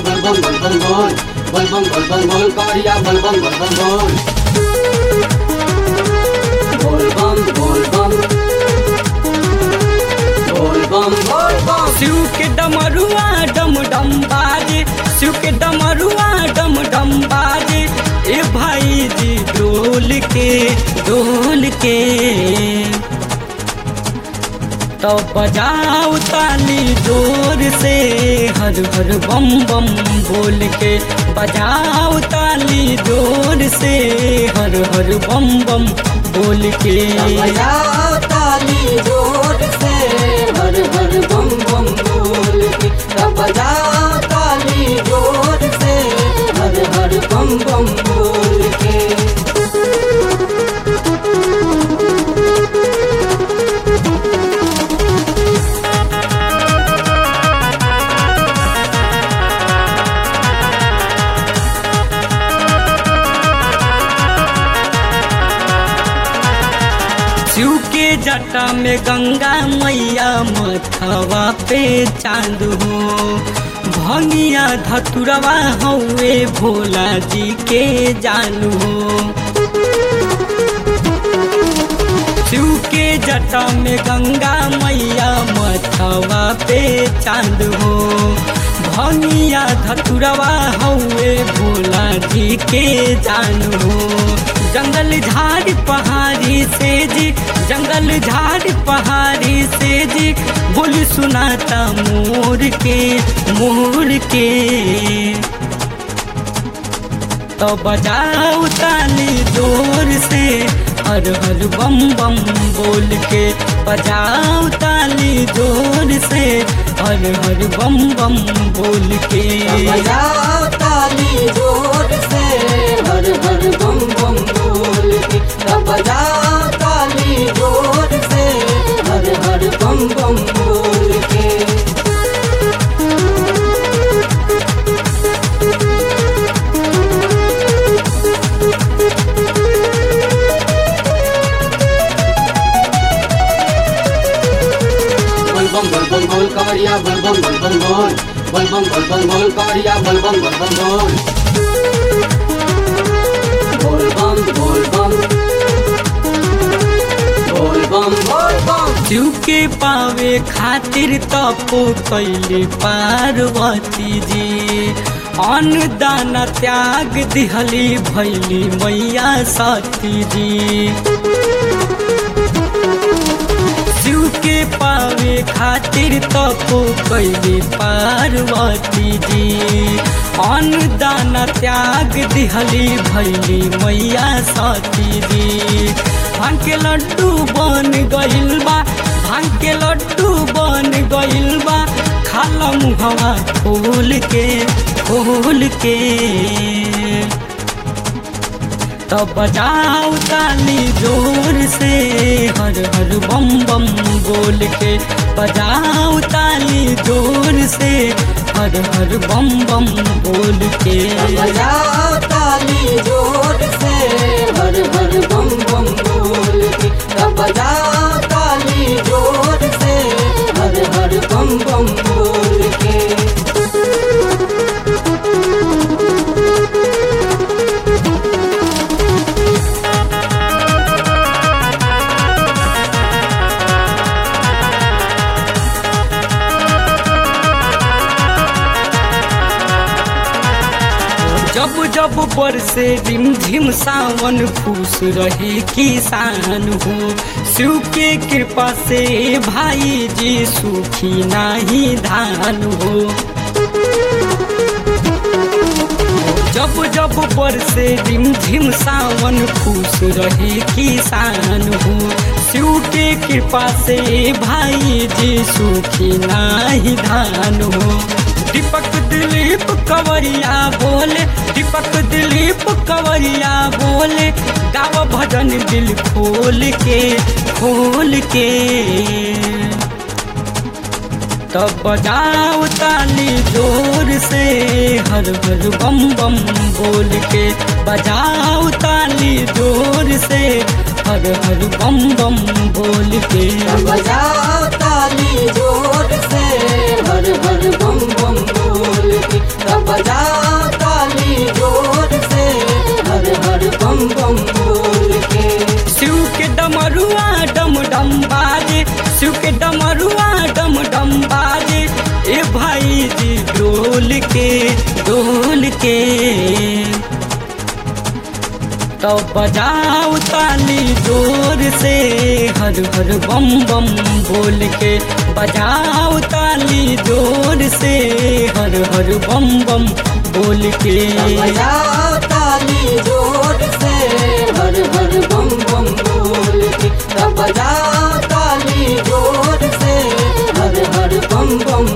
bol bol bol bol bol bol bol bol bol bol कवरिया bol bol bol bol bol bol bam bol bam bol bam bol bam Shiv के डमरुआ डम डम बाजे शिव के डमरुआ डम डम बाजे ए भाई जी डोल के डोल के तो बजाओ ताली जोर से हर हर बम बम बोल के बजाओ ताली जोर से हर हर बम बम बोल के बजाओ ताली जोर से हर हर बम बम बोल के तब बजाओ ताली जोर से हर हर बम बम बोल के शिव के जटा में गंगा मैया मथवा पे चांद हो भंगिया धतुरवा हौवे भोला जी के जानू हो शिव के जटा में गंगा मैया मथवा पे चांद हो भंगिया धतुरवा हौवे भोला जी के जानू हो जंगल झाड़ पहाड़ी से जी जंगल झाड़ पहाड़ी से जी बोल सुनाता मोर के मोर के तो बजाओ ताली जोर से हर हर बम बम बोल के बजाओ ताली जोर से हर हर बम बम बोल के बजाओ ताली जोर से हर हर बम बम बोल के तब बजाओ ताली जोर से हर हर बम बम बोल के bol bom bol bom bol कवरिया bol bom bol bom bol bol bom bol bom bol कवरिया bol bom bol bom bol bol bam bol bam bol bam bol bam Shiv के पावे खातिर तपो कैले पार्वती जी अन्न दाना त्याग दिहली भैली मैया सती जी शिव के पावे खातिर तपो कैले पार्वती जी अन्न दाना त्याग दिहली भैली मैया सती जी भांग के लड्डू बन गइल बा भांग के लड्डू बन गइल बा खाला मुहवा खोल के खोल के तो बजाओ ताली जोर से हर हर बम बम बोल के बजाओ ताली जोर से हर हर बम बम बोल के बजाओ ताली जोर से हर हर बम बम बोल के तब बजाओ ताली जोर से हर हर बम बम बोल के जब जब बरसे रिमझिम सावन खुश रहे किसान हो शिव के कृपा से भाई जी सुखी नाही धान हो जब जब बरसे रिमझिम सावन खुश रहे किसान हो शिव के कृपा से भाई जी सुखी नाही धान हो दीपक दिलीप कंवरिया बोले दीपक दिलीप कंवरिया बोले गाव भजन दिल खोल के खोल के तब बजाओ ताली जोर से हर हर बम बम बोल के बजाओ ताली जोर से हर हर बम बम बोल के बजाओ ताली जोर से हर हर बम बम बोल के तब डोल के तो बजाओ ताली जोर से हर हर बम बम बोल के बजाओ ताली जोर से हर हर बम बम बोल के बजाओ ताली जोर से हर हर बम बम बोल के तब बजाओ ताली जोर से हर हर बम बम